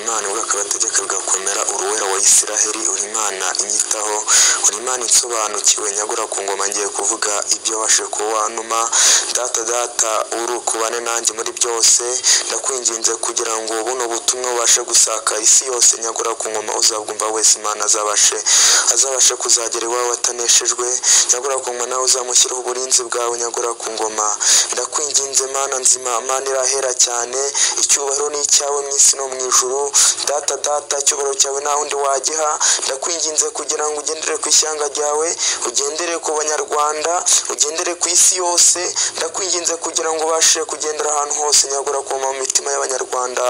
Imana ubwo akabategeka bigakomera uruwera wa Isiraheli uri Imana inyitaho uri Imana insobanukiwe nyagura ku ngoma ngiye kuvuga ibyo wabashije kuba wantuma data data uri ukubane nanjye muri byose ndakwinginze kugira ngo buno butumwa bubashe gusaka isi yose nyagura ku ngoma uzabwumva wese Imana azabashe azabashe kuzagera iwawe wataneshejwe nyagura ku ngoma nawe uzamushyiraho uburinzi bwawe nyagura ku ngoma ndakwinginze mana nzima mana irahera cyane icyubahiro ni icyawe mu isi no mu ijuru data data icyubahiro cyawe nta wundi wagiha ndakwinginze kugira ngo ugendere ku ishyanga ryawe ugendere ku banyarwanda ugendere ku isi yose ndakwinginze kugira ngo ubashe kugendera ahantu hose nyagura ku mu mitima y'abanyarwanda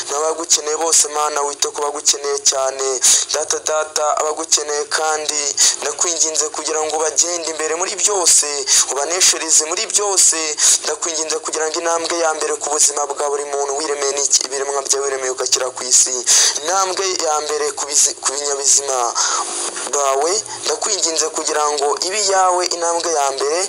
n'abagukeneye bose mana wite ku bagukeneye cyane data data abagukeneye kandi ndakwinginze kugira ngo bagende imbere muri byose ubaneshereze muri byose ndakwinginze kugira ngo intambwe ya mbere ku buzima bwa buri muntu wiremeye n'iki ibiremwa byawe wiremeye ugakira ku isi intambwe ya mbere ku bizi- ku binyabizima bawe ndakwinginze kugira ngo ibe iyawe intambwe ya mbere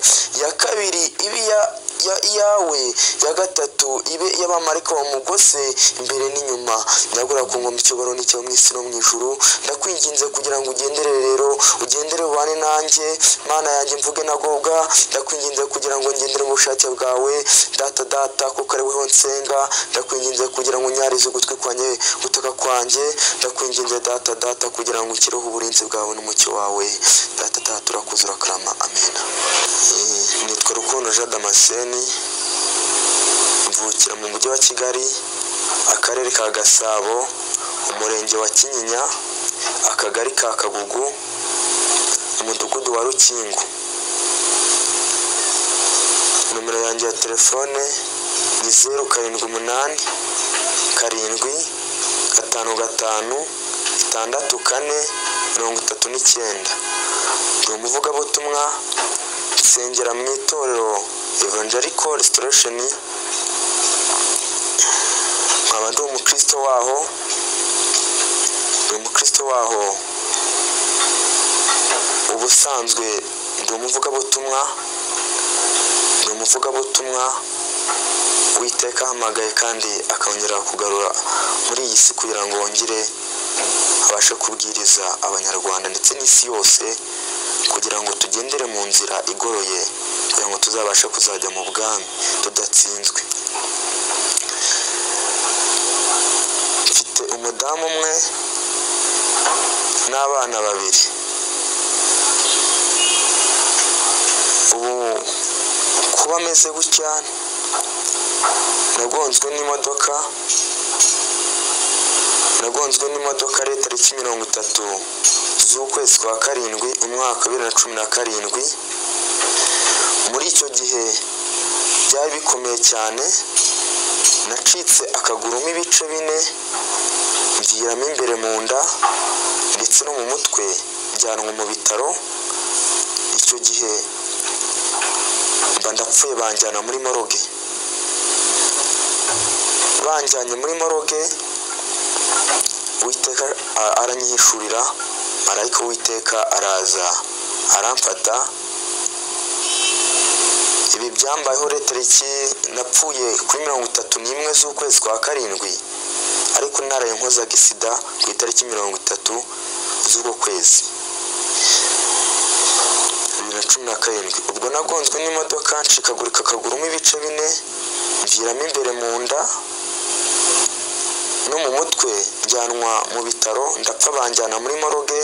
ya kabiri ibe iya ya iyawe ya gatatu ibe iy'abamarika bamugose imbere n'inyuma ndagura ku ngoma icyubaro n'icyo mu isi no mu ijuru ndakwinginze kugira ngo ugendere rero ugendere ubane nanjye mana yanjye mvuge nagobwa ndakwinginze kugira ngo ngendere mu bushake bwawe data data kuko ari wowe nsenga ndakwinginze kugira ngo unyarize ugutwi kwanjye gutaka kwanjye ndakwinginze data data kugira ngo ukireho uburinzi bwawe n'umucyo wawe data data urakuze urakarama amena Eh, nitwa rukundo jean damascene mvukira mu mujyi wa kigali akarere ka gasabo umurenge wa kinyinya akagari ka kagugu umudugudu wa rukingo nomero yanjye ya telefone ni zeru karindwi umunani karindwi gatanu gatanu itandatu kane mirongo itatu n'icyenda ni umuvugabutumwa nsengera mu itorero evangelical restoration nkaba ndi umukristo waho ndi umukristo waho ubusanzwe ndi umuvugabutumwa ni umuvugabutumwa witeka ahamagaye kandi akongera kugarura muri iyi si kugira ngo wongere abashe kubwiriza abanyarwanda ndetse n'isi yose kugira ngo tugendere mu nzira igoroye kugira ngo tuzabashe kuzajya mu bwami tudatsinzwe mfite umudamu umwe n'abana babiri ubu kuba ameze gutya nagonzwe n'imodoka nagonzwe n'imodoka ari tariki mirongo itatu z'ukwezi kwa karindwi umwaka wa bibiri na cumi na karindwi muri icyo gihe byari bikomeye cyane nacitse akagurumo ibice bine mviramo imbere mu nda ndetse no mu mutwe njyanwa mu bitaro icyo gihe mba ndapfuye banjyana muri moroge banjyanye muri moroge uwiteka a- aranyihishurira marayika uwiteka araza aramfata ibi byambayeho rero tariki napfuye kuri mirongo itatu n'imwe z'ukwezi kwa karindwi ariko intara yankozaga isida ku itariki mirongo itatu z'uko kwezi bibiri na cumi na karindwi ubwo nagonzwe n'imodoka ncikagurika akagurumo ibice bine mviramo imbere mu nda no mu mutwe njyanwa mu bitaro ndapfa banjyana muri moroge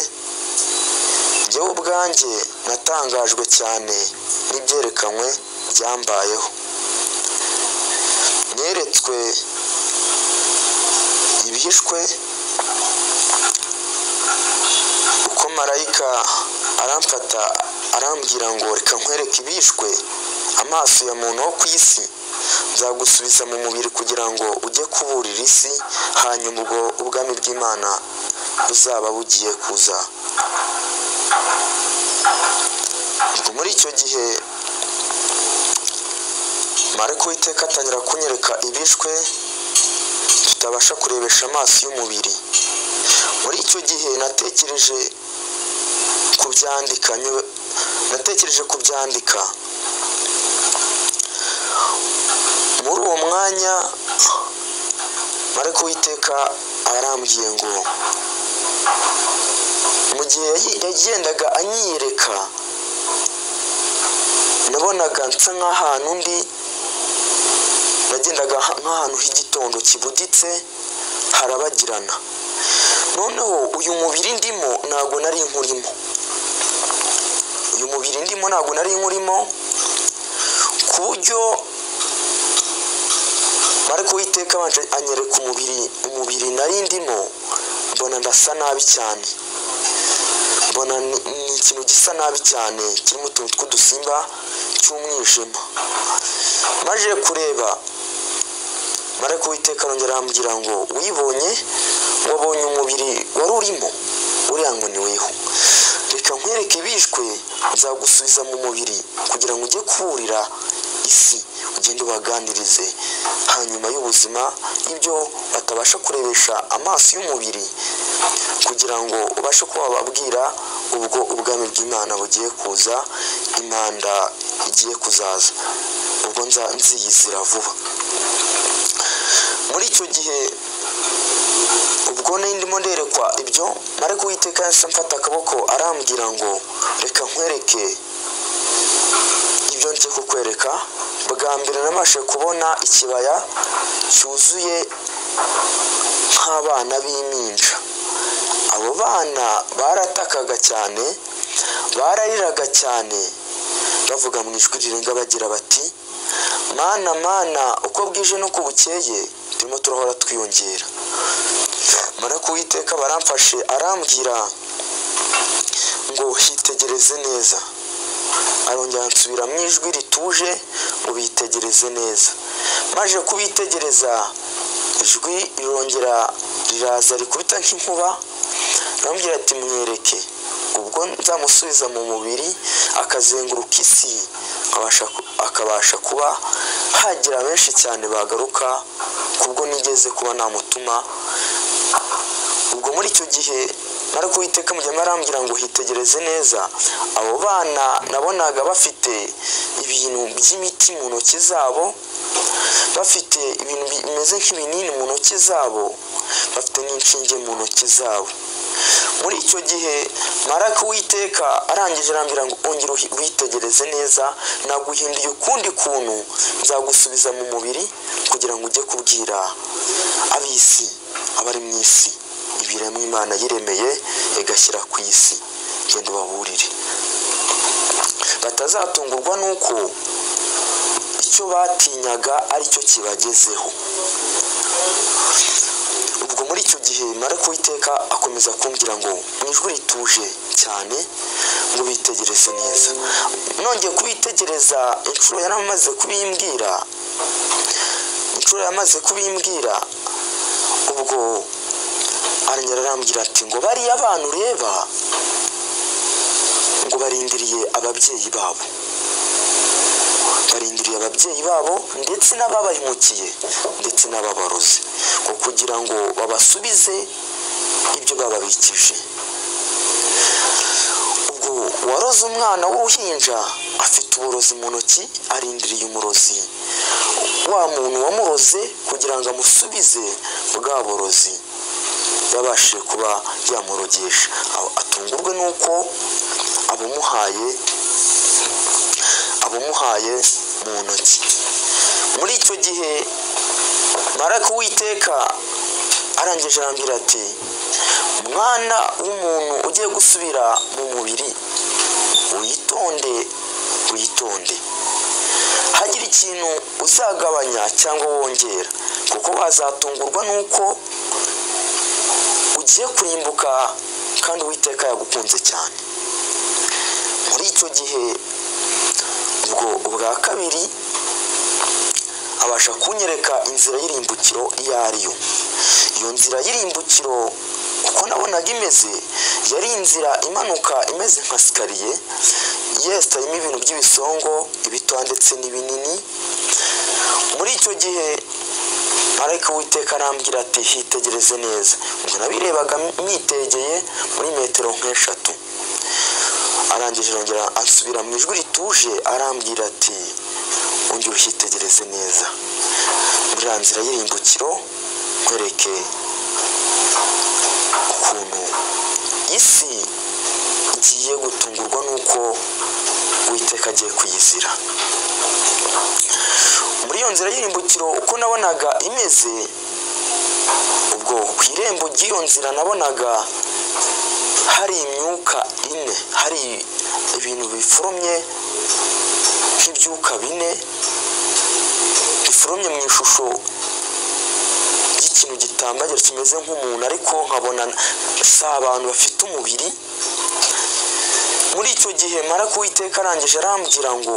njyewe ubwanjye natangajwe cyane n'ibyerekanwe byambayeho neretswe ibihishwe uko marayika aramfata arambwira ngo reka nkwereke ibishwe amaso ya muntu wo ku isi nzagusubiza mu mubiri kugira ngo ujye kuburira isi hanyuma ubwo ubwami bw'imana buzaba bugiye kuza ubwo muri icyo gihe marayika w'iteka atangira kunyereka ibishwe tutabasha kurebesha amaso y'umubiri muri icyo gihe natekereje kubyandika nywe- natekereje kubyandika muri uwo mwanya marayika uwiteka arambwiye ngo mu gihe yahi- yagendaga anyiyereka nabonaga nsa nk'ahantu ndi nagendaga ha- nk'ahantu h'igitondo kibuditse harabagirana noneho uyu mubiri ndimo ntabwo nari nkurimo uyu mubiri ndimo ntabwo nari nkurimo ku buryo mariko witeka abanje anyereka umubiri umubiri nari ndimo mbona ndasa nabi cyane mbona ni ni ikintu gisa nabi cyane kirimo utuntu tw'udusimba cy'umwijima maje kureba mariko witeka arongera arambwira ngo wibonye wabonye umubiri wari urimo uriya ngo ni weho reka nkwereke bishwe nzagusubiza mu mubiri kugira ngo ujye kuburira isi ugende ubaganirize hanyuma y'ubuzima ibyo batabasha kurebesha amaso y'umubiri kugira ngo ubashe kuba wababwira ubwo ubwami bw'imana bugiye kuza imanda igiye kuzaza ubwo nza nziyizira vuba muri icyo gihe ubwo nari ndimo nderekwa ibyo mariko uwiteka yahise amfata akaboko arambwira ngo reka nkwereke ibyo nje kukwereka bwa mbere nabashe kubona ikibaya cyuzuye nk'abana b'impinja abo bana baratakaga cyane barariraga cyane bavuga mu ijwi rirenga bagira bati mana mana uko bwije n'uko bukeye turimo turahora twiyongera marako uwiteka baramfashe arambwira ngo hitegereze neza arongera ansubira mu ijwi rituje ngo bitegereze neza maje kubitegereza ijwi rirongera riraza rikubita nk'inkuba arambwira ati mwereke ubwo nzamusubiza mu mubiri akazenguruka isi akabasha ku- akabasha kuba hagira benshi cyane bagaruka kubwo nigeze kuba namutuma ubwo muri icyo gihe nari kuwiteka mu gihe arambwira ngo hitegereze neza abo bana nabonaga bafite ibintu by'imiti mu ntoki zabo bafite ibintu bi- bimeze nk'ibinini mu ntoki zabo bafite n'inshinge mu ntoki zabo muri icyo gihe maraka uwiteka arangije arambwira ngo ongera uhi- witegereze neza naguhinduye ukundi kuntu nzagusubiza mu mubiri kugira ngo ujye kubwira ab'isi abari mu isi ibiremwa imana yiremeye igashyira ku isi genda ubaburire batazatungurwa n'uko icyo batinyaga ari cyo kibagezeho ubwo muri icyo gihe mariko witeka akomeza kumbwira ngo mu ijwi rituje cyane ngo bitegereze neza nongeye kubitegereza inshuro yari amaze kubimbwira inshuro yamaze kubimbwira ubwo arongera arambwira ati ngo bariya abantu ureba ngo barindiriye ababyeyi babo barindiriye ababyeyi babo ndetse n'ababahemukiye ndetse n'ababarozi ngo kugira ngo babasubize ibyo bababikije ubwo waroze umwana w'uruhinja afite uburozi mu ntoki arindiriye umurozi wa muntu wamuroze kugira ngo amusubize bwa burozi yabashije kuba yamurogesha Aho- atungurwe n'uko abumuhaye abumuhaye mu ntoki muri icyo gihe maraka uwiteka arangije arambwira ati mwana w'umuntu ugiye gusubira mu mubiri witonde witonde hagira ikintu uzagabanya cyangwa wongera kuko wazatungurwa n'uko ugiye kurimbuka kandi uwiteka yagukunze cyane muri icyo gihe ubwo ubwa kabiri abasha kunyereka inzira y'irimbukiro iyo ari yo iyo nzira y'irimbukiro uko nabonaga imeze yari inzira imanuka imeze nka sikariye yesitayemo ibintu by'ibisongo ibitoya ndetse n'ibinini muri icyo gihe marayika witeka arambwira ati hitegereze neza ubwo nabirebaga mwitegeye muri metero nk'eshatu arangije arongera asubira mu ijwi rituje arambwira ati ongera uhitegereze neza muri ya nzira y'irimbukiro nkwereke ukuntu isi igiye gutungurwa n'uko uwiteka agiye kuyizira muri iyo nzira y'irimbukiro uko nabonaga imeze ubwo ku irembo ry'iyo nzira nabonaga hari imyuka ine hari ibintu biforomye nk'ibyuka bine biforomye mu ishusho ry'ikintu gitambagira kimeze nk'umuntu ariko nkabona si abantu bafite umubiri muri icyo gihe mara kuwiteka arangije arambwira ngo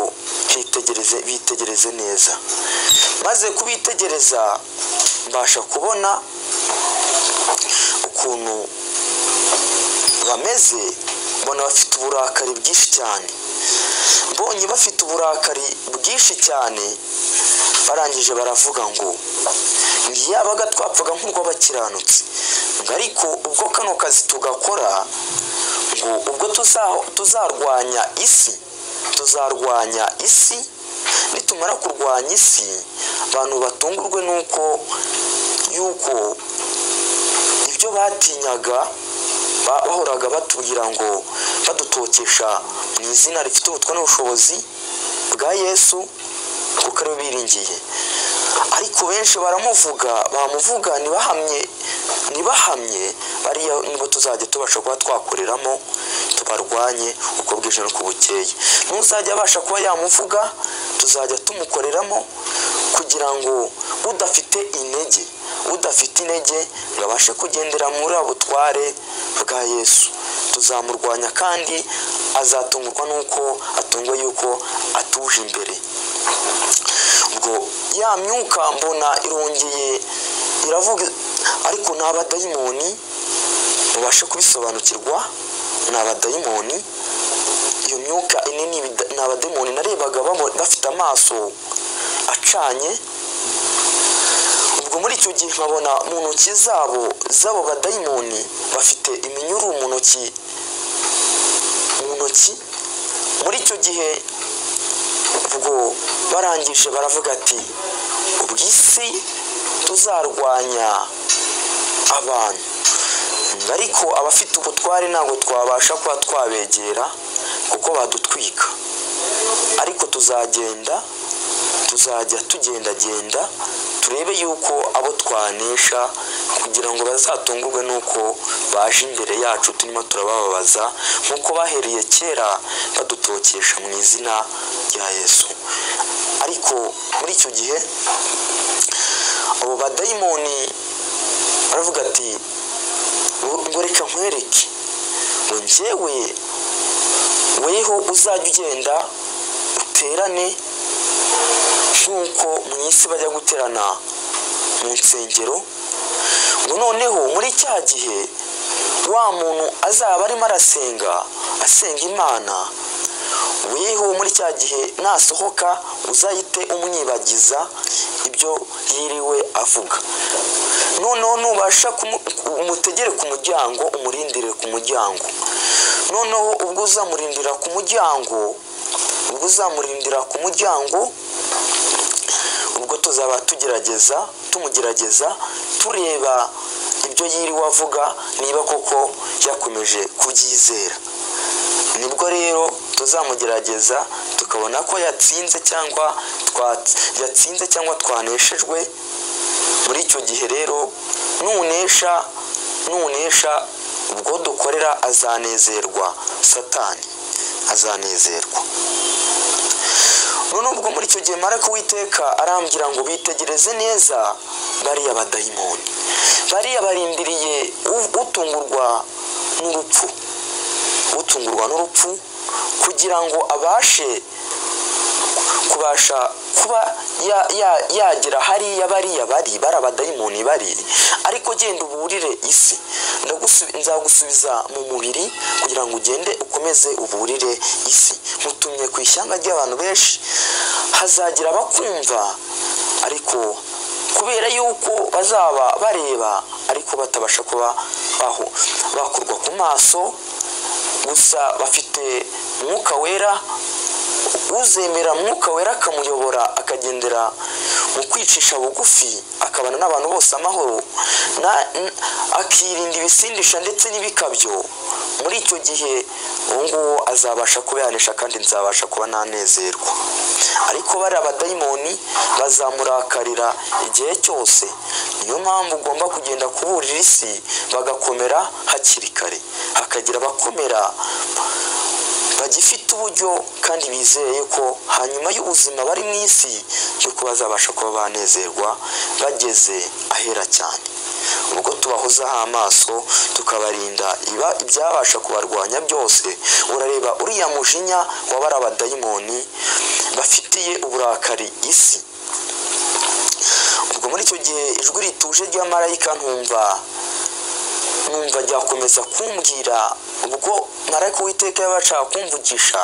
bitegereze bitegereze neza maze kubitegereza mbasha kubona ukuntu bameze mbona bafite uburakari bwinshi cyane mbonye bafite uburakari bwinshi cyane barangije baravuga ngo ntiyabaga twapfaga nk'urw'abakiranutsi ngo ariko ubwo kano kazi tugakora ngo ubwo tuzarwanya isi tuzarwanya isi nitumara kurwanya isi abantu batungurwe nuko yuko ibyo batinyaga bahoraga batubwira ngo badutokesha mu izina rifite ubutwa n'ubushobozi bwa yesu kuko ariwe biringiye ariko benshi baramuvuga bamuvuga ntibahamye ntibahamye bariya nibo tuzajya tubasha kuba twakoreramo tubarwanye uko bwije n'uko bukeye n'uzajya abasha kuba yamuvuga tuzajya tumukoreramo kugira ngo udafite intege udafite intege ngo abashe kugendera muri butware bwa yesu tuzamurwanya kandi azatungurwa n'uko atungwa yuko atuje imbere ubwo ya myuka mbona irongeye iravuga ariko ni abadayimoni mubashe kubisobanukirwa ni abadayimoni iyo myuka inini ni abadayimoni narebaga bafite amaso acanye ubwo muri icyo gihe nkabona mu ntoki zabo z'abo badayimoni bafite iminyururu mu ntoki mu ntoki muri icyo gihe ubwo barangije baravuga ati ubw'isi tuzarwanya abantu ariko abafite ubutware ntabwo twabasha kuba twabegera kuko badutwika ariko tuzagenda tuzajya tugendagenda turebe yuko abo twanesha kugira ngo bazatungurwe n'uko baje imbere yacu turimo turabababaza nk'uko bahereye kera badutokesha mu izina rya yesu ariko muri icyo gihe abo badayimoni baravuga ati ngo reka nkwereke ngo njyewe weho uzajya ugenda uterane nk'uko mu isi bajya guterana mu nsengero ngo noneho muri cya gihe wa muntu azaba arimo arasenga asenga imana weho muri cya gihe nasohoka uzahite umwibagiza ibyo yiriwe avuga noneho nubasha umutegere ku muryango umurindire ku muryango noneho ubwo uzamurindira ku muryango ubwo uzamurindira ku muryango ubwo tuzaba tugerageza tumugerageza tureba ibyo yiriwe avuga niba koko yakomeje kubyizera nibwo rero tuzamugerageza tukabona ko yatsinze cyangwa yatsinze cyangwa twaneshejwe muri icyo gihe rero nunesha nunesha ubwo dukorera azanezerwa satani azanezerwa none ubwo muri icyo gihe mara kuwiteka arambwira ngo bitegereze neza bariya badayimoni bariya barindiriye utungurwa n'urupfu utungurwa n'urupfu kugira ngo abashe kubasha kuba yagera hariya bariya bari bari abadayimoni bari ariko genda uburire isi nzagusubiza mu mubiri kugira ngo ugende ukomeze uburire isi nkutumye ku ishyanga ry'abantu benshi hazagira abakumva ariko kubera yuko bazaba bareba ariko batabasha kuba bakurwa ku maso gusa bafite umwuka wera uzemera umwuka wera akamuyobora akagendera mu kwicisha bugufi akabana n'abantu bose amahoro na- n- akirinda ibisindisha ndetse n'ibikabyo muri icyo gihe uwo nguwo azabasha kuba yanesha kandi nzabasha kuba nanezerwa ariko bariya badayimoni bazamurakarira igihe cyose niyo mpamvu ugomba kugenda kuburira isi bagakomera hakiri kare hakagira abakomera bagifite uburyo kandi bizeye ko hanyuma y'ubuzima bari mu isi y'uko bazabasha kuba banezerwa bageze ahera cyane ubwo tubahozaho amaso tukabarinda iba ibyabasha kubarwanya byose urareba uriya mujinya wa bariya badayimoni bafitiye uburakari isi ubwo muri icyo gihe ijwi rituje rya marayika ntumva numva ryakomeza kumbwira ubwo marayika uwiteka yabashaka kumvugisha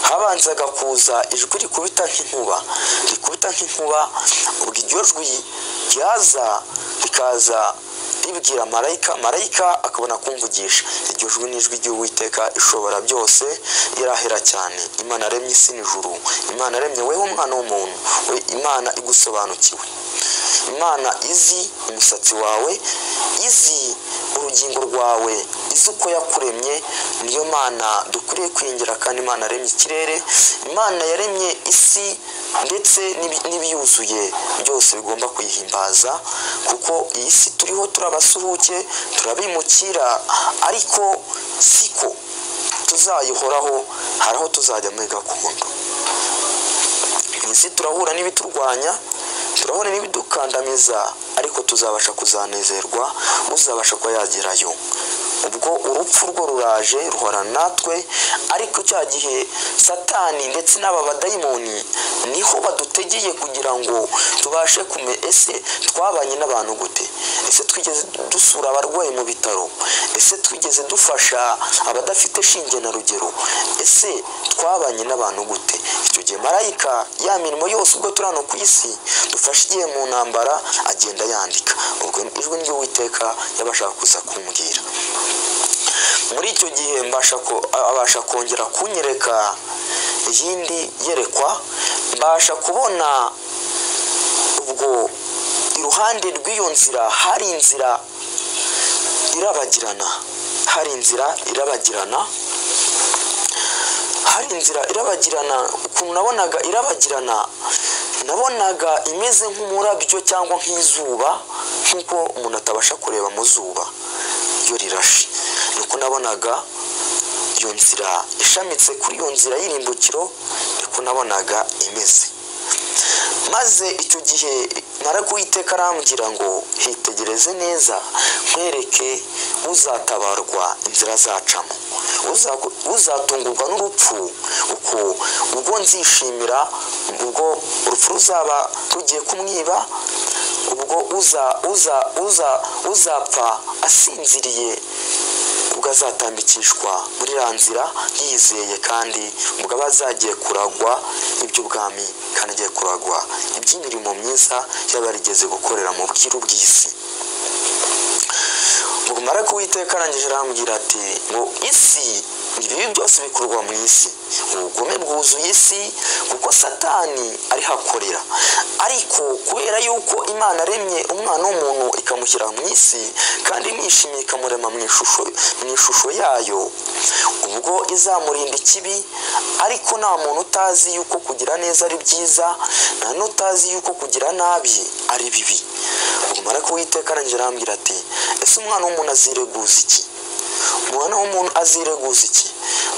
habanzaga kuza ijwi rikubita nk'inkuba rikubita nk'inkuba ubwo iryo jwi ryaza rikaza ribwira marayika marayika akabona kumvugisha iryo jwi ni ijwi ry'uwiteka ishobora byose irahera cyane imana yaremye isi n'ijuru imana yaremye weho umwana w'umuntu we imana igusobanukiwe imana izi umusatsi wawe izi urugingo rwawe izi uko yakuremye niyo mana dukwiriye kwingira kandi imana yaremye ikirere imana yaremye isi ndetse n'ibi- n'ibiyuzuye byose bigomba kuyihimbaza kuko iyi si turiho turabasuhuke turabimukira ariko siko tuzayihoraho hari aho tuzajya muri gakondo iyi si turahura n'ibiturwanya turahura n'ibidukandamiza ariko tuzabasha kuzanezerwa uzabasha kuba yagerayo ubwo urupfu rwo ruraje ruhora natwe ariko cya gihe satani ndetse n'aba badayimoni niho badutegeye kugira ngo tubashe kume ese twabanye n'abantu gute ese twigeze dusura abarwayi mu bitaro ese twigeze dufasha abadafite shinge na rugero ese twabanye n'abantu gute icyo gihe marayika ya mirimo yose ubwo turi hano ku isi dufashe igihe mu ntambara agenda yandika ubwo ijwi ry'uwiteka yabashaka kuza kumbwira muri icyo gihe mbasha ko- abasha kongera kunyereka iyindi yerekwa mbasha kubona ubwo iruhande rw'iyo nzira hari inzira irabagirana hari inzira irabagirana hari inzira irabagirana ukuntu nabonaga irabagirana nabonaga imeze nk'umurabyo cyangwa nk'izuba nk'uko umuntu atabasha kureba mu zuba iyo rirashe niko nabonaga iyo nzira ishamitse kuri iyo nzira y'irimbukiro niko nabonaga imeze maze icyo gihe narakuwiteka arambwira ngo hitegereze neza nkwereke uzatabarwa inzira zacamo Uzaku- uzatungurwa n'urupfu uko ubwo nzishimira ubwo urupfu ruzaba rugiye kumwiba ubwo uza uza uza uzapfa asinziriye ubwo azatambikishwa muri iriya nzira yizeye kandi ubwo aba azagiye kuragwa iby'ubwami kandi agiye kuragwa iby'imirimo myiza yaba yarigeze gukorera mu bwiru bw'isi ubwo mara kuwiteka arangije arambwira ati ngo isi ibibi byose bikorwa mu isi ubugome bwuzuye isi kuko satani ariho akorera ariko kubera yuko imana aremye umwana w'umuntu ikamushyira mu isi kandi imwishimiye ikamurema mu ishusho mu ishusho yayo ubwo izamurinda ikibi ariko nta muntu utazi yuko kugira neza ari byiza nta n'utazi yuko kugira nabi ari bibi ubwo mara kuwiteka arangije arambwira ati ese umwana w'umuntu azireguza iki umwana w'umuntu azireguza iki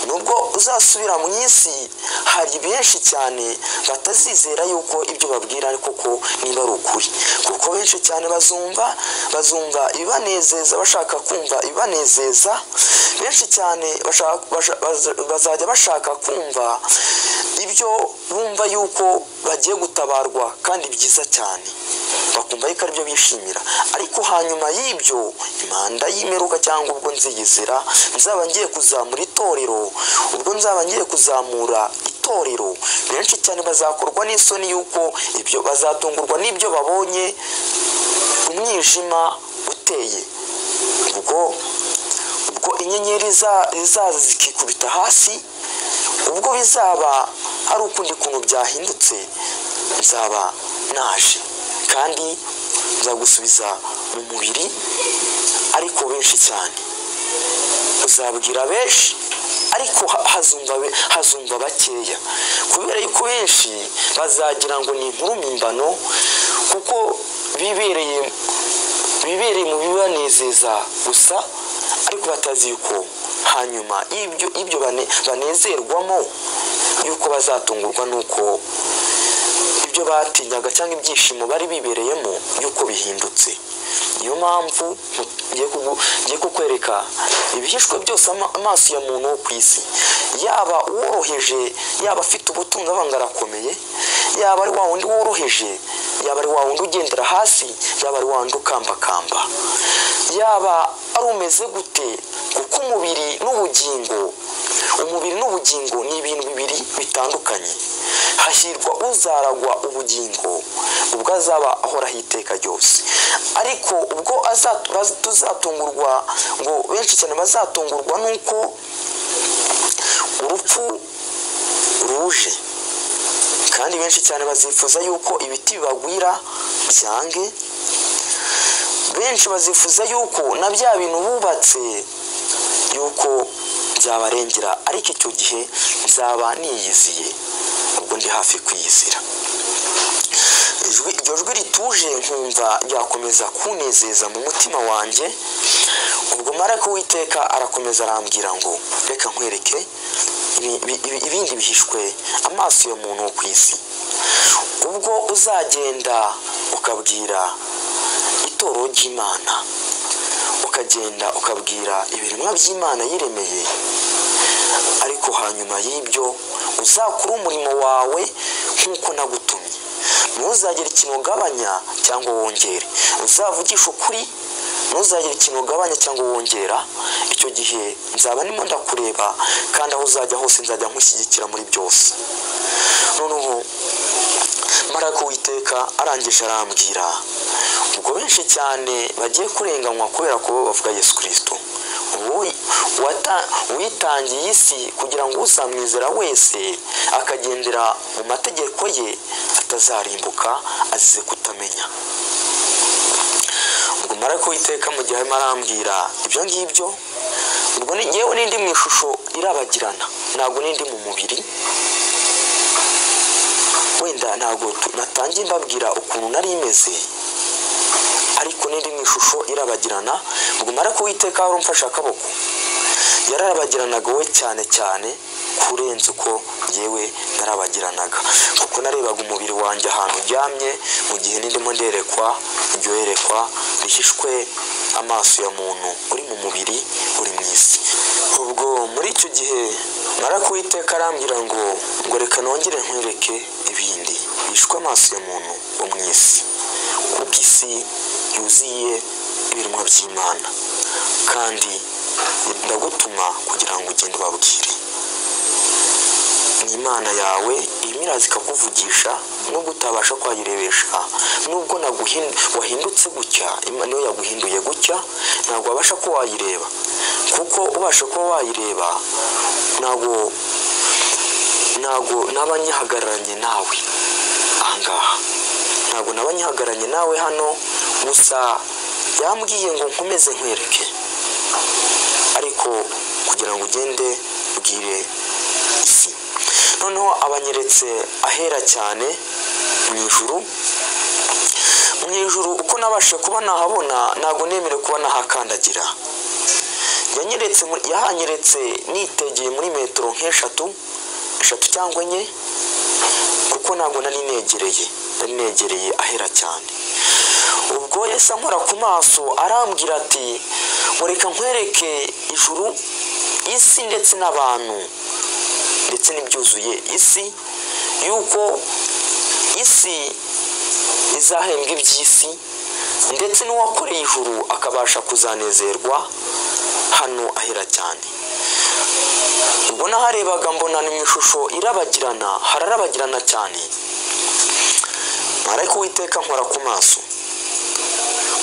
nubwo uzasubira mu isi hari benshi cyane batazizera yuko ibyo babwira ari koko niba ari ukuri kuko benshi cyane bazumva bazumva ibibanezeza bashaka kumva ibibanezeza benshi cyane bashaka- basha- baza- bazajya bashaka kumva ibyo bumva yuko bagiye gutabarwa kandi byiza cyane bakumva yuko aribyo bishimira ariko hanyuma y'ibyo imanda y'imeruka cyangwa ubwo nziyizira nzaba ngiye kuzamura itorero ubwo nzaba ngiye kuzamura itorero benshi cyane bazakorwa n'isoni y'uko ibyo bazatungurwa n'ibyo babonye umwijima uteye ubwo ubwo inyenyeri za- zizaza zikikubita hasi ubwo bizaba ari ukundi kuntu byahindutse nzaba naje kandi uzagusubiza mu mubiri ariko benshi cyane uzabwira benshi ariko ha- hazumva be- hazumva bakeya kubera yuko benshi bazagira ngo ni inkuru mpimbano kuko bibereye bibereye mu bibanezeza gusa ariko batazi yuko hanyuma ibyo ibyo bane- banezerwamo yuko bazatungurwa nuko ibyo batinyaga cyangwa ibyishimo bari bibereyemo yuko bihindutse niyo mpamvu ngiye kugu- ngiye kukwereka ibihishwe byose ama- amaso ya muntu wo ku isi yaba uworoheje yaba afite ubutunzi abanga arakomeye yaba ari wa wundi woroheje yaba ari wa wundi ugendera hasi yaba ari wa wundi ukambakamba yaba ari umeze gute kuko umubiri n'ubugingo umubiri n'ubugingo ni ibintu bibiri bitandukanye hahirwa uzaragwa ubugingo ubwo azaba ahoraho iteka ryose ariko ubwo aza- baz- tuzatungurwa ngo benshi cyane bazatungurwa nuko urupfu ruje kandi benshi cyane bazifuza yuko ibiti bibagwira byange benshi bazifuza yuko na bya bintu bubatse yuko byabarengera ariko icyo gihe nzaba niyiziye ubwo ndi hafi kwiyizira ijwi iryo jwi rituje nkumva ryakomeza kunezeza mu mutima wanjye ubwo marayika w'iteka arakomeza arambwira ngo reka nkwereke ibi- ibi- ibi- ibindi bihishwe amaso ya muntu wo ku isi ubwo uzagenda ukabwira itoro ry'imana ukagenda ukabwira ibiremwa by'imana yiremeye ariko hanyuma y'ibyo uzakora umurimo wawe nk'uko nagutumye ntuzagire ikintu ugabanya cyangwa wongere uzavugisha ukuri ntuzagire ikintu ugabanya cyangwa wongera icyo gihe nzaba ndimo ndakureba kandi aho uzajya hose nzajya nkushyigikira muri byose noneho marayika w'iteka arangije arambwira ubwo benshi cyane bagiye kurenganywa kubera kuba bavuga yesu kirisito wowe wata- witangiye isi kugira ngo usamwizera wese akagendera mu mategeko ye atazarimbuka azize kutamenya ubwo marayika w'iteka mu gihe arimo arambwira ibyo ngibyo ubwo ni- yewe n'indi mu ishusho irabagirana ntabwo n'indi mu mubiri wenda ntabwo tu- natangiye mbabwira ukuntu nari imeze ariko n'indi mu ishusho irabagirana ubwo marayika w'iteka wari umfashe akaboko yararabagiranaga we cyane cyane kurenza uko yewe narabagiranaga kuko narebaga umubiri wanjye ahantu uryamye mu gihe n'indimo nderekwa iryo yerekwa rihishwe amaso ya muntu uri mu mubiri uri mu isi ubwo muri icyo gihe marayika w'iteka arambwira ngo ngo reka nongere nkwereke ibindi bishwe amaso ya muntu wo mu isi kuko isi yuzuye ibiremwa by'imana kandi ndagutuma kugira ngo ugende ubabwire ni imana yawe irimo iraza ikakuvugisha nubwo utabasha kwayirebesha nubwo naguhin- wahindutse gutya imana niyo yaguhinduye gutya ntabwo wabasha kuba wayireba kuko ubasha kuba wayireba ntabwo ntabwo naba nyihagararanye nawe ahangaha ntabwo naba nyihagararanye nawe hano gusa yambwiye ngo nkomeze nkwereke ariko kugira ngo ugende ubwire isi noneho abanyeretse ahera cyane mu ijuru mu ijuru uko nabashe kuba nahabona ntabwo nemere kuba nahakandagira yanyeretse muri- yahanyeretse nitegeye muri metero nk'eshatu eshatu cyangwa enye kuko ntabwo nari negereye nari negereye ahera cyane ubwo yahise ankora ku maso arambwira ati ngo reka nkwereke ijuru isi ndetse n'abantu ndetse n'ibyuzuye isi yuko isi izahembwa iby'isi ndetse n'uwakoreye ijuru akabasha kuzanezerwa hano ahera cyane ubwo naharebaga mbona ni mu ishusho irabagirana hararabagirana cyane marayika uwiteka nkora ku maso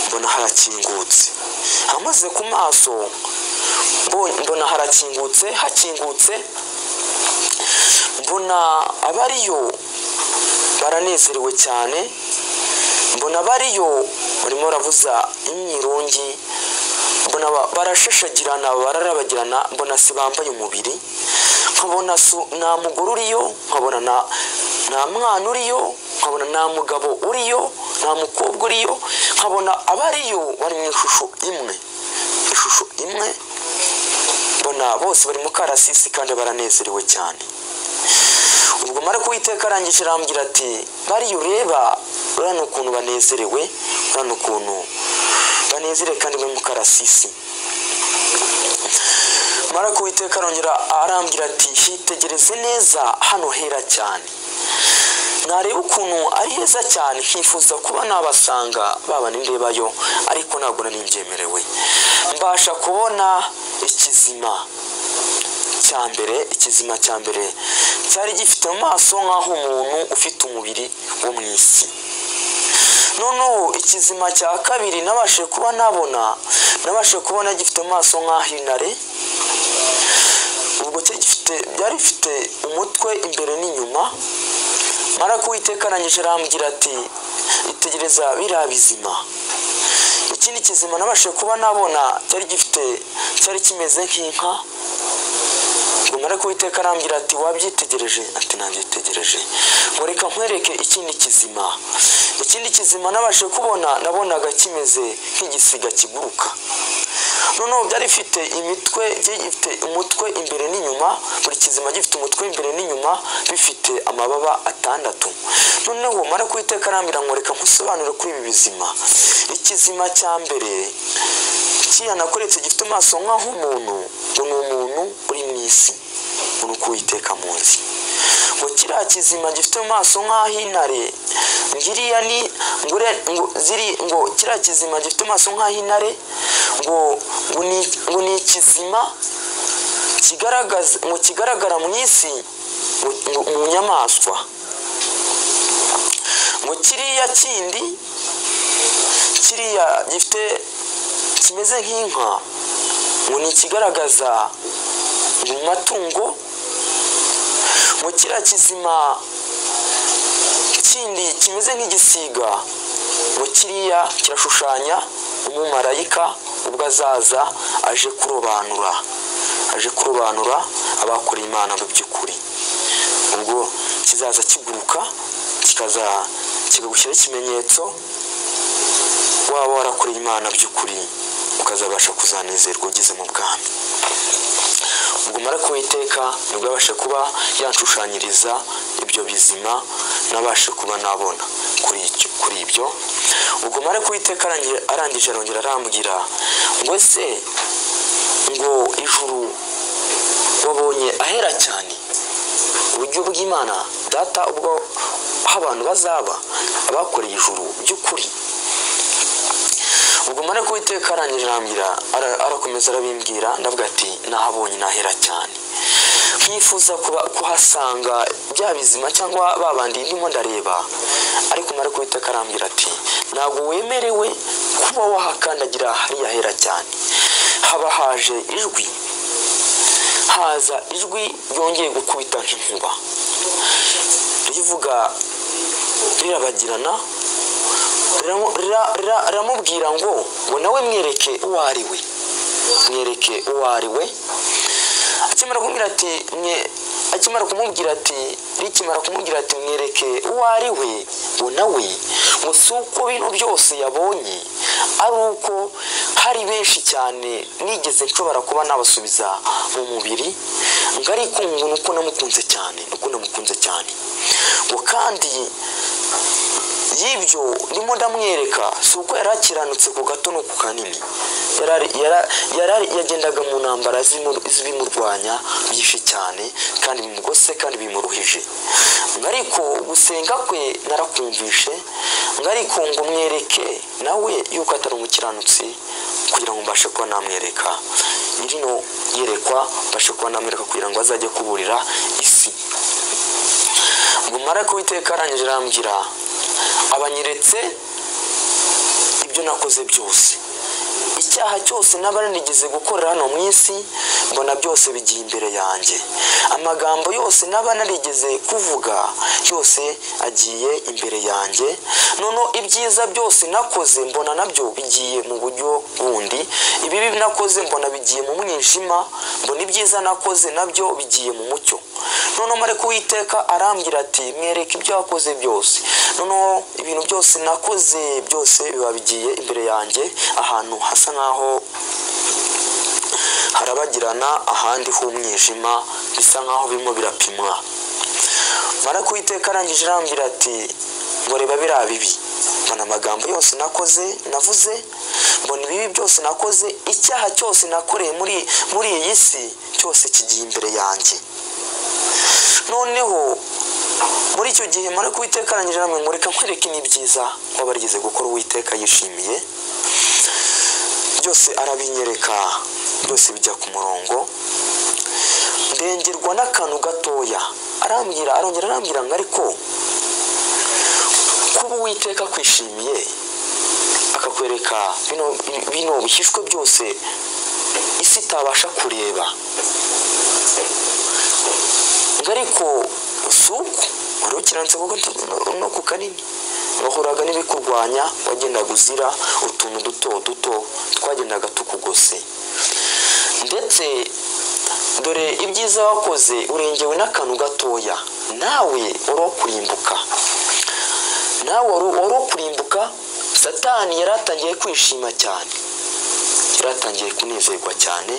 mbona harakingutse amaze ku maso mbo- mbona harakingutse hakingutse mbona abariyo baranezerewe cyane mbona bariyo urimo uravuza imyirungi mbona ba- barashashagirana bararabagirana mbona se bambaye umubiri nkabona su- nta mugore uriyo nkabona na nta mwana uriyo nkabona nta mugabo uriyo nta mukobwa uriyo nkabona abariyo bari mu ishusho imwe ishusho imwe mbona bose bari mu karasisi kandi baranezerewe cyane ubwo mara kuwiteka arangije arambwira ati bariya ureba urabona ukuntu banezerewe urabona ukuntu banezerewe kandi bari mu karasisi mara kuwiteka arongera arambwira ati hitegereze neza hano hera cyane nareba ukuntu ari heza cyane nkifuza kuba nabasanga baba nindebayo ariko ntabwo nari mbyemerewe mbasha kubona ikizima cya mbere ikizima cya mbere cyari gifite mu maso nk'aho umuntu ufite umubiri wo mu isi noneho ikizima cya kabiri nabashe kuba nabona nabashe kubona gifite mu maso nk'ah'intare ubwo cyo gifite byari bifite umutwe imbere n'inyuma mara kuwiteka arangije arambwira ati itegereza biriya bizima ikindi kizima nabashe kuba nabona cyari gifite cyari kimeze nk'inka ngo mara kuwiteka arambwira ati wabyitegereje ati nabyitegereje ngo reka nkwereke ikindi kizima ikindi kizima nabashe kubona nabonaga kimeze nk'igisiga kiguruka noneho byari bifite imitwe byari bifite umutwe imbere n'inyuma buri kizima gifite umutwe imbere n'inyuma bifite amababa atandatu noneho mara kuwiteka arambwira ngo reka nkusobanure kuri ibi bizima ikizima cya mbere kiriya nakoretse gifite amaso nk'ah'umuntu ngo ni umuntu uri mu isi ngo ni uko uwiteka munsi ngo kiriya kizima gifite amaso nk'ah'intare ngiriya ni ngure ngo ziri ngo kiriya kizima gifite amaso nk'ah'intare ngo ngo ni ngo ni ikizima kigaragaza ngo kigaragara mu isi ngo ngo mu nyamaswa ngo kiriya kindi kiriya gifite kimeze nk'inka ngo ni ikigaragaza mu matungo ngo kiriya kizima kindi kimeze nk'igisiga ngo kiriya kirashushanya umumarayika ubwo azaza aje kurobanura aje kurobanura abakora imana mu by'ukuri ubwo kizaza kiguruka kikaza kikagushyiraho ikimenyetso waba warakoreye imana by'ukuri ukazabasha kuzanezerwa ugeze mu bwami ubwo mara kuwiteka nibwo abasha kuba yanshushanyiriza ibyo bizima nabashe kuba nabona kuri icyo kuri ibyo ubwo mara kuwiteka arangi- arangije arongera arambwira ngo ese ngo ijuru wabonye ahera cyane uburyo bw'imana data ubwo aho abantu bazaba abakoreye ijuru by'ukuri ubwo mara kuwiteka arangije arambwira ara- arakomeza arabimbwira ndavuga ati nahabonye nahera cyane nkifuza kuba- kuhasanga bya bizima cyangwa babandi ndimo ndareba ariko mara kuwiteka arambwira ati ntabwo wemerewe kuba wahakandagira hariya hera cyane haba haje ijwi haza ijwi ryongeye gukubita nk'inkuba rivuga rirabagirana riramu- rira- rira- riramubwira ngo ngo nawe mwereke uwo ari we mwereke uwo ari we akimara kumubwira ati mwe akimara kumubwira ati rikimara kumubwira ati mwereke uwo ari we ngo nawe ngo si uko bino byose yabonye ari uko hari benshi cyane nigeze nshobora kuba nabasubiza mu mubiri ngo ariko ngo ni uko namukunze cyane ni uko namukunze cyane ngo kandi y'ibyo ndimo ndamwereka si uko yari akiranutse ku gato no ku kanini Yarari- yara- yarari- yagendaga mu ntambara z'imu- z'ibimurwanya byinshi cyane kandi bimugose kandi bimuruhije Ngo ariko gusenga kwe narakumvishe ngo ariko ngo mwereke nawe yuko atari umukiranutsi kugira ngo mbashe kuba namwereka irino yerekwa mbashe kuba namwereka kugira ngo azajye kuburira isi ngo mara kuwiteka arangije arambwira abanyeretse ibyo nakoze byose icyaha cyose n'aba narigeze gukorera hano mu isi mbona byose bigiye imbere yanjye amagambo yose n'aba narigeze kuvuga yose agiye imbere yanjye noneho ibyiza byose nakoze mbona nabyo bigiye mu buryo bundi ibibi nakoze mbona bigiye mu mwijima mbona ibyiza nakoze nabyo bigiye mu mucyo noneho mareka uwiteka arambwira ati mwereke ibyo wakoze byose noneho ibintu byose nakoze byose biba bigiye imbere yanjye ahantu hasa nk'aho harabagirana ahandi h'umwijima bisa nk'aho birimo birapimwa mara kuwiteka arangije arambwira ati ngo reba biriya bibi mbona amagambo yose nakoze navuze mbona ibibi byose nakoze icyaha cyose nakoreye muri muri iyi si cyose kigiye imbere yanjye noneho muri icyo gihe mara kuwiteka arangije arambwira ngo reka nkwereke n'ibyiza kuba barigeze gukora uwiteka yishimiye byose arabinyereka byose bijya ku murongo ndengerwa n'akantu gatoya arambwira arongera arambwira ngo ariko kuba uwiteka akwishimiye akakwereka bino bino bishyishwe byose isi itabasha kureba ngo ariko si uko wari ukiranitse kuko no ku kanini wahuraga n'ibikurwanya wagendaga uzira utuntu duto duto twagendaga tukugose ndetse dore ibyiza wakoze urengewe n'akantu gatoya nawe wari wo kurimbuka nawe wari wo kurimbuka satani yari atangiye kwishima cyane yari atangiye kunezerwa cyane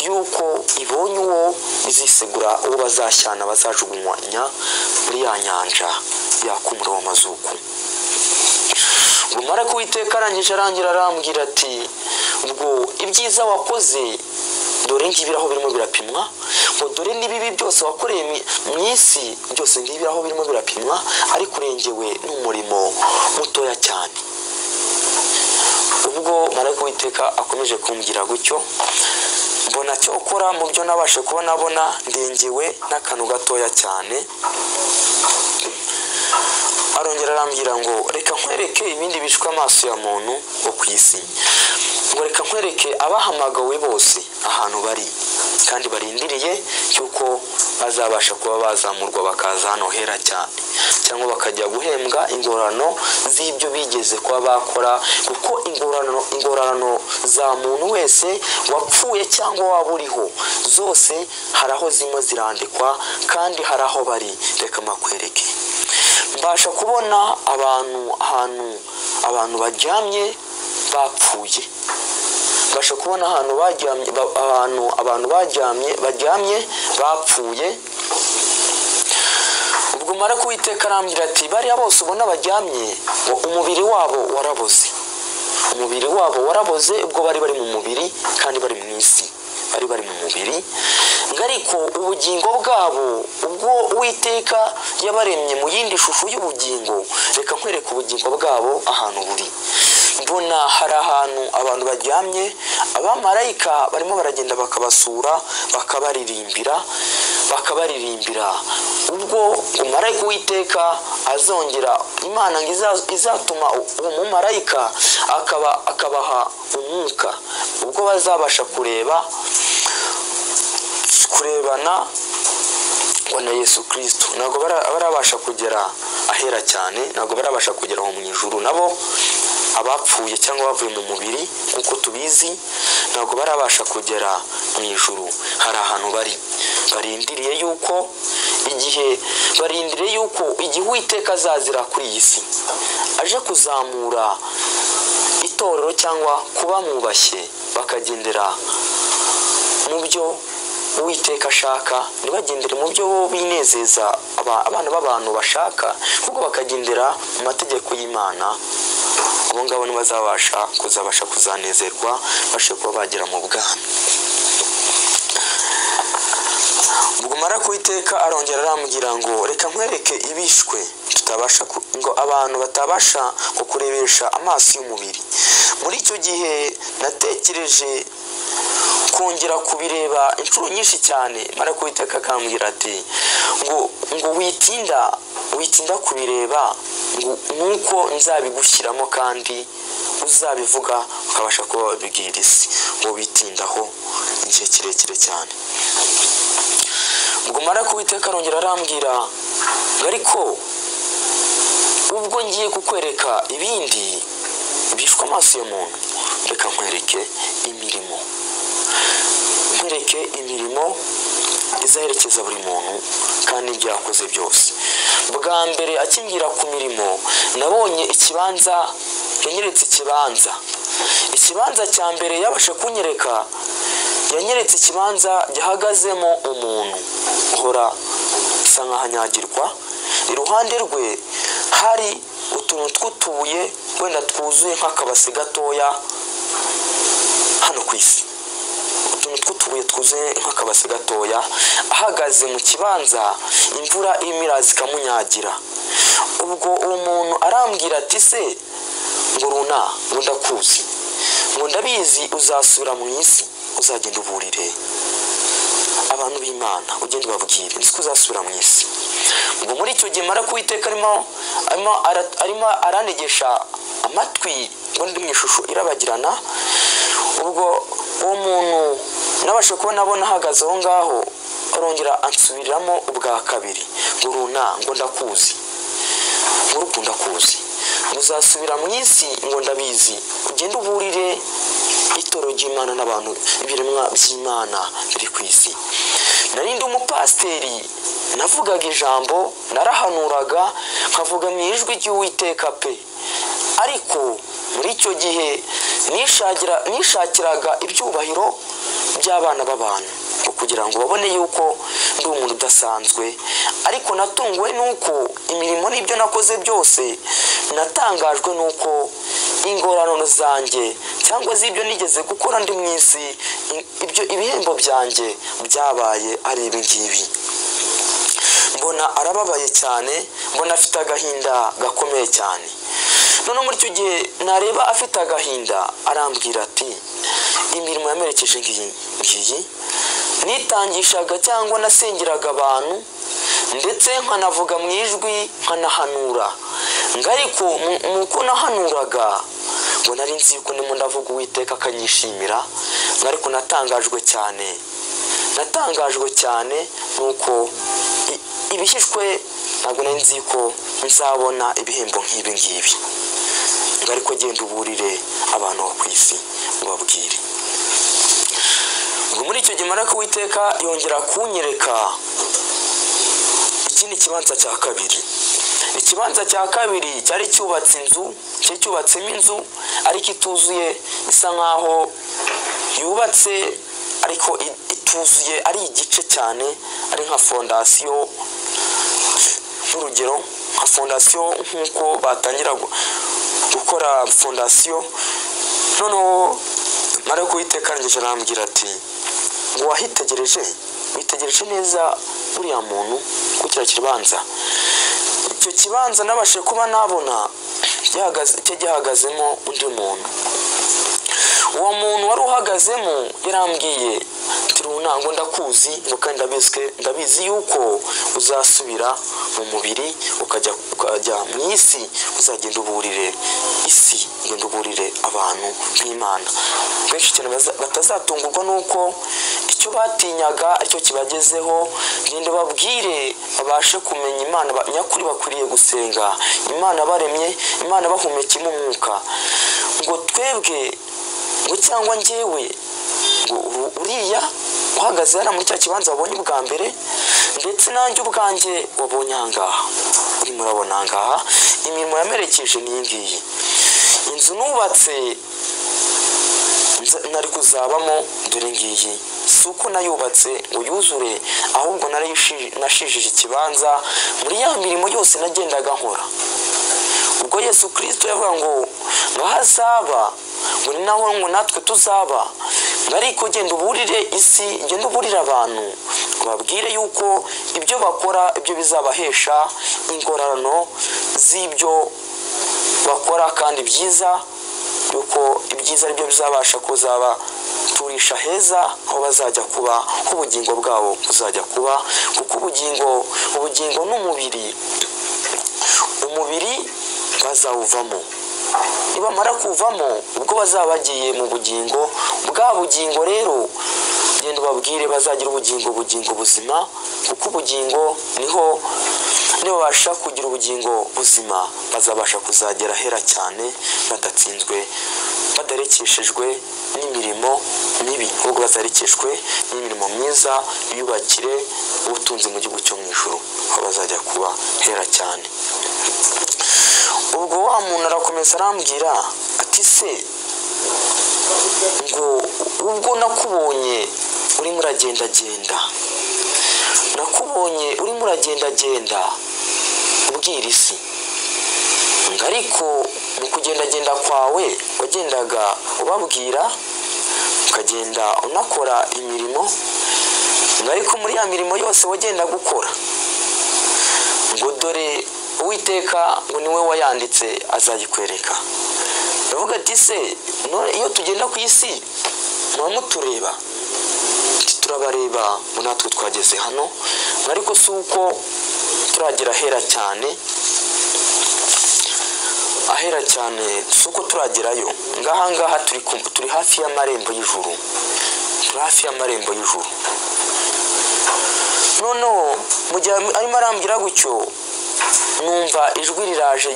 y'uko ibonye uwo izisegura uwo bazashyana bazajugunywa muri ya nyanja yakumura amazuku umara kuwiteka arangije arangira arambwira ati ubwo ibyiza wakoze dore ngibi aho birimo birapimwa ngo dore n'ibibi byose wakoreye mu isi byose ngibi aho birimo birapimwa ariko urengewe n'umurimo mutoya cyane ubwo mara kuwiteka akomeje kumbwira gutyo mbona cyo ukora mu byo nabashe kuba nabona ndengewe n'akantu gatoya cyane arongera arambwira ngo reka nkwereke ibindi bishwe amaso ya muntu wo ku isi ngo reka nkwereke abahamagawe bose ahantu bari kandi barindiriye cy'uko bazabasha kuba bazamurwa bakaza hano hera cyane cyangwa bakajya guhembwa ingorano z'ibyo bigeze kuba bakora kuko ingorano ingorano za muntu wese wapfuye cyangwa waba uriho zose hari aho zirimo zirandikwa kandi hari aho bari reka makwereke mbasha kubona abantu ahantu abantu baryamye bapfuye mbasha kubona ahantu baryamye ahantu abantu baryamye baryamye bapfuye ubwo mara kuwiteka arambwira ati bariya bose ubona baryamye umubiri wabo waraboze umubiri wabo waraboze ubwo bari bari mu mubiri kandi bari mu isi bari bari mu mubiri ariko ubugingo bwabo ubwo uwiteka yabaremye mu yindi shusho y'ubugingo reka nkwereka ubugingo bwabo ahantu buri mbona hari ahantu abantu baryamye abamarayika barimo baragenda bakabasura bakabaririmbira bakabaririmbira ubwo umarayika uwiteka azongera imana ngo izatuma uwo mumarayika akaba akabaha umwuka ubwo bazabasha kureba kurebana na yesu kirisito ntabwo barabasha kugera ahera cyane ntabwo barabasha kugera aho mu ijuru nabo abapfuye cyangwa bavuye mu mubiri nk'uko tubizi ntabwo barabasha kugera mu ijuru hari ahantu bari barindiriye yuko igihe barindiriye yuko igihe uwiteka azazira kuri iyi si aje kuzamura itorero cyangwa kuba mwubashye bakagendera mu byo uwiteka ashaka ntibagendere mu byo binezeza abana b'abantu bashaka kuko bakagendera mu mategeko y'imana abo ngabo ntibazabasha kuzabasha kuzanezerwa bashe kuba bagera mu bwami ubwo mara kuwiteka arongera arambwira ngo reka nkwereke ibishwe tutabasha ngo abantu batabasha kukurebesha amaso y'umubiri muri icyo gihe natekereje kongera kubireba inshuro nyinshi cyane mara kubiteka akambwira ati ngo ngo witinda witinda kubireba nuko nzabigushyiramo kandi uzabivuga ukabasha kuba wabibwira isi ngo bitindaho igihe kirekire cyane ubwo mara kuwiteka arongera arambwira ngo ariko ubwo ngiye kukwereka ibindi bishwe amaso ya muntu reka nkwereke imirimo nkwereke imirimo izaherekeza buri muntu kandi ibyo yakoze byose bwa mbere akingira ku mirimo nabonye ikibanza yanyeretse ikibanza ikibanza cya mbere yabasha kunyereka yanyeretse ikibanza gihagazemo umuntu uhora asa nkaho anyagirwa iruhande rwe hari utuntu tw'utubuye wenda twuzuye nk'akabase gatoya hano ku isi utuntu tw'utubuye twuzuye nk'akabase gatoya ahagaze mu kibanza imvura irimo iraza ikamunyagira ubwo uwo muntu arambwira ati se ngo runa ngo ndakuzi ngo ndabizi uzasubira mu isi uzagenda uburire abantu b'imana ugenda ubabwire nzi ko uzasubira mu isi ngo muri icyo gihe mara kuwiteka arimo arimo ara- arimo aranegesha amatwi ngo ndi mu ishusho irabagirana ubwo uwo muntu nabasha kubona abona ahagaze aho ngaho arongera ansubiriramo ubwa kabiri ngo runa ngo ndakuzi ngo urukunda kuzi muzasubira mu isi ngo ndabizi ugende uburire itoro ry'imana n'abantu ibiremwa by'imana biri ku isi narindi umupasiteri navugaga ijambo narahanuraga nkavuga mu ijwi ry'uwiteka pe ariko muri icyo gihe nishagira- nishakiraga ibyubahiro by'abana b'abantu ngo kugira ngo babone yuko ndi umuntu udasanzwe ariko natunguwe n'uko imirimo n'ibyo nakoze byose natangajwe n'uko ingorano zanjye cyangwa se ibyo nigeze gukora ndi mu isi i- ibyo ibihembo byanjye byabaye ari ibi ngibi mbona arababaye cyane mbona afite agahinda gakomeye cyane noneho muri icyo gihe nareba afite agahinda arambwira ati imirimo yamerekeje ngiyi ngiyi nitangishaga cyangwa nasengeraga abantu ndetse nkanavuga mu ijwi nkanahanura ngo ariko mu- mu uko nahanuraga ngo nari nzi yuko ndimo ndavuga uwiteka akanyishimira ngo ariko natangajwe cyane natangajwe cyane nuko i- ibishyishwe ntabwo nari nzi ko nzabona ibihembo nk'ibi ngibi ngo ariko genda uburire abantu bo ku isi ubabwire ngo muri icyo gihe maraka witeka yongera kunyereka iki ni ikibanza cya kabiri ikibanza cya kabiri cyari cyubatse inzu cyari cyubatsemo inzu ariko ituzuye isa nkaho yubatse ariko i- ituzuye ari igice cyane ari nka fondasiyo nk'urugero nka fondasiyo nk'uko batangira gu- gukora fondasiyo noneho mara kuwiteka arangije arambwira ati ngo wahitegereje witegereje neza uriya muntu ku kiriya kibanza icyo kibanza nabashe kuba nabona gihagaze- cyo gihagazemo undi muntu uwo muntu wari uhagazemo yarambwiye ati runa ngo ndakuzi ngo kandi ndabizwe ndabizi yuko uzasubira mu mubiri ukajya ukajya mu isi uzagenda uburire isi ugenda uburire abantu b'imana benshi cyane baza- batazatungurwa n'uko icyo batinyaga aricyo kibagezeho genda babwire babashe kumenya imana ba- nyakuri bakwiriye gusenga imana baremye imana bahumekemo umwuka ngo twebwe ngo cyangwa njyewe ngo uru- uriya uhagaze hariya muri cya kibanza wabonye ubwa mbere ndetse nanjye ubwanjye wabonye aha ngaha urimo urabona aha ngaha imirimo yamerekeje n'iyi ngiyi inzu nubatse nza- nari kuzabamo dore ngiyi si uko nayubatse ngo yuzure ahubwo nari yushi- nashijije ikibanza muri ya mirimo yose nagendaga nkora ubwo yesu kirisito yavuga ngo ngo aho azaba ngo ni naho ngo natwe tuzaba ngo ariko genda uburire isi genda uburire abantu babwire yuko ibyo bakora ibyo bizabahesha ingororano z'ibyo bakora kandi byiza yuko ibyiza ari byo bizabasha kuzaba turisha heza aho bazajya kuba aho ubugingo bwabo buzajya kuba kuko ubugingo ubugingo n'umubiri umubiri bazawuvamo nibamara kuvamo ubwo bazaba bagiye mu bugingo bwa bugingo rero genda ubabwire bazagira ubugingo bugingo buzima kuko ubugingo niho nibabasha kugira ubugingo buzima bazabasha kuzagera ahera cyane badatsinzwe badarekeshejwe n'imirimo mibi ahubwo bazarekeshwe n'imirimo myiza biyubakire ubutunzi mu gihugu cyo mu ijuru aho bazajya kuba hera cyane ubwo wa muntu arakomeza arambwira ati se ngo ubwo nakubonye urimo uragendagenda nakubonye urimo uragendagenda ubwira isi ngo ariko mu kugendagenda kwawe wagendaga ubabwira ukagenda unakora imirimo ngo ariko muri ya mirimo yose wagendaga ukora ngo dore uwiteka ngo niwe wayanditse azayikwereka ndavuga ati se iyo tugenda ku isi muba mutureba turabareba ngo natwe twageze hano ariko si uko turagera ahera cyane ahera cyane si uko turagerayo ngahangaha turi hafi y'amarembo y'ijuru turi hafi y'amarembo y'ijuru noneho mu gihe arimo arambwira gutyo numva ijwi riraje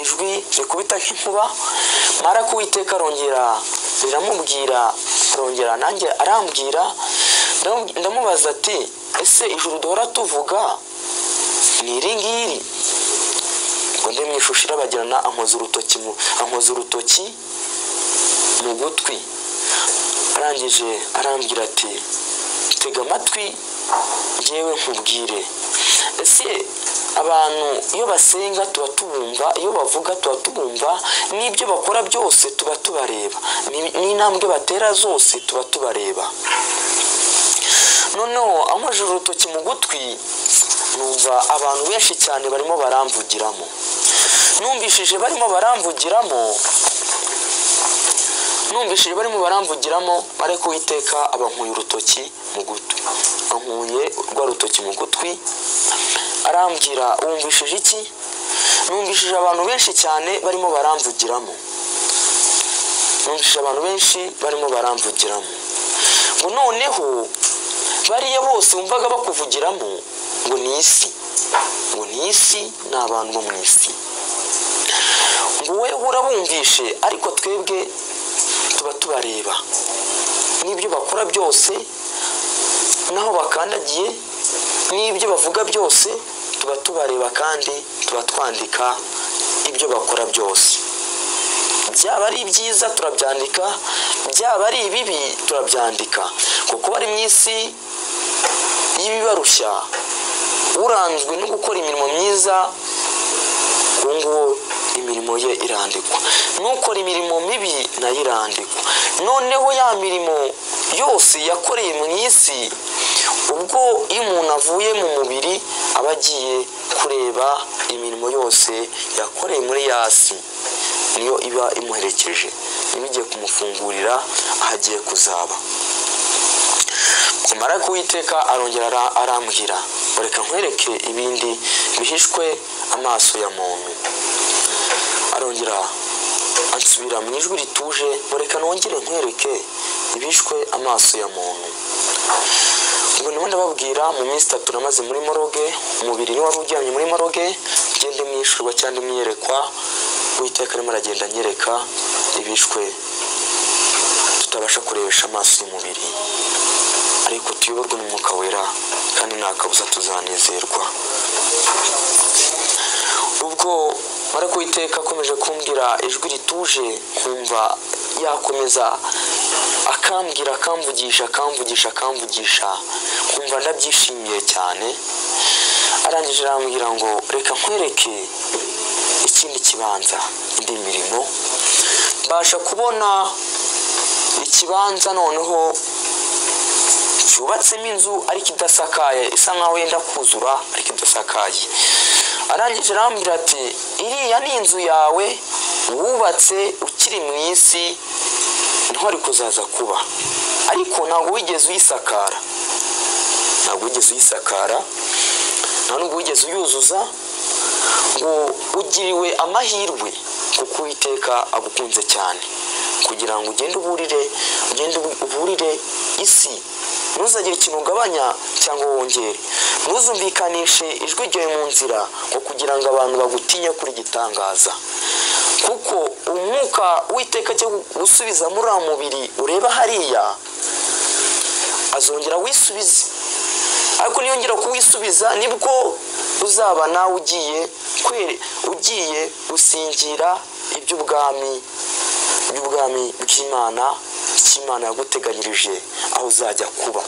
ijwi rikubita nk'inkuba mara kuwiteka arongera riramubwira arongera nanjye arambwira ndamubaza ati ese ijuru duhora tuvuga ni iri ngiri ngo nde mu ishusho irabagirana ankoza urutoki mu gutwi arangije arambwira ati tega amatwi ngewe nkubwire ese abantu iyo basenga tuba tubumva iyo bavuga tuba tubumva n'ibyo bakora byose tuba tubareba n'intambwe batera zose tuba tubareba noneho ankojeje urutoki mu gutwi numva abantu benshi cyane barimo baramvugiramo numvishije barimo baramvugiramo numvishije barimo baramvugiramo ariko witeka abankuye urutoki mu gutwi ankuye rwa rutoki mu gutwi arambwira wumvishije iki numvishije abantu benshi cyane barimo baramvugiramo numvishije abantu benshi barimo baramvugiramo ngo noneho bariya bose wumvaga bakuvugiramo ngo ni isi ngo ni isi ni abantu bo mu isi ngo wowe urabumvishe ariko twebwe tuba tubareba n'ibyo bakora byose n'aho bakandagiye n'ibyo bavuga byose tuba tubareba kandi tuba twandika ibyo bakora byose byaba ari byiza turabyandika byaba ari ibibi turabyandika kuko bari mu isi y'ibibarushya uranzwe no gukora imirimo myiza uwo nguwo imirimo ye irandikwa n'ukora imirimo mibi nayo irandikwa noneho ya mirimo yose yakoreye mu isi ubwo iyo umuntu avuye mu mubiri aba agiye kureba imirimo yose yakoreye muri yasi niyo iba imuherekeje niba igiye kumufungurira aho agiye kuzaba kumara kuwiteka arongera arambwira reka nkwereke ibindi bihishwe amaso ya muntu arongera ansubira mu ijwi rituje reka nongere nkwereke ibishwe amaso ya muntu ubwo ndimo ndababwira mu minsi itatu namaze muri moroge umubiri niwe wari uryamye muri moroge ugende mwishurwa cyangwa mwiyerekwa witeka arimo aragenda anyereka ibishwe tutabasha kurebesha amaso y'umubiri ariko tuyoborwe n'umwuka wera kandi nta kabuza tuzanezerwa ubwo ariko witeka akomeje kumbwira ijwi rituje kumva yakomeza akambwira akamvugisha akamvugisha akamvugisha kumva ndabyishimiye cyane arangije arambwira ngo reka nkwereke ikindi kibanza indi mirimo mbasha kubona ikibanza noneho cyubatsemo inzu ariko idasakaye isa nkaho yenda kuzura ariko idasakaye arangije arambwira ati iriya ni inzu yawe wubatse ukiri mu isi niho ari kuzaza kuba ariko ntabwo wigeze uyisakara ntabwo wigeze uyisakara nta nubwo wigeze uyuzuza ngo ugiriwe amahirwe kuko uwiteka agukunze cyane kugira ngo ugende uburire ugende uburire isi ntuzagire ikintu ugabanya cyangwa wongere ntuzumvikanishe ijwi ryawe mu nzira ngo kugira ngo abantu bagutinye kuri gitangaza kuko umwuka w'iteka cyo gusubiza muri wa mubiri ureba hariya azongera wisubize ariko niyongera kuwisubiza nibwo uzaba nawe ugiye kwere ugiye gusingira iby'ubwami iby'ubwami bw'imana icyo imana yaguteganyirije aho uzajya kuba